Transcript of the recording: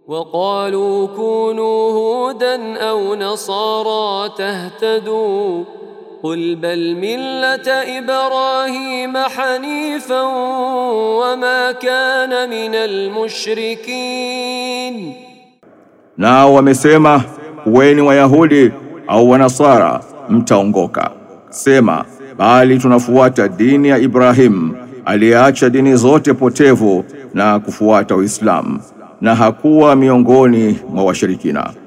وقالوا كونوا هودا أو نصارى تهتدوا قل بل ملة إبراهيم حنيفا وما كان من المشركين Nao wamesema kuweni Wayahudi au Wanasara mtaongoka. Sema, bali tunafuata dini ya Ibrahim aliyeacha dini zote potevu na kufuata Uislamu na hakuwa miongoni mwa washirikina.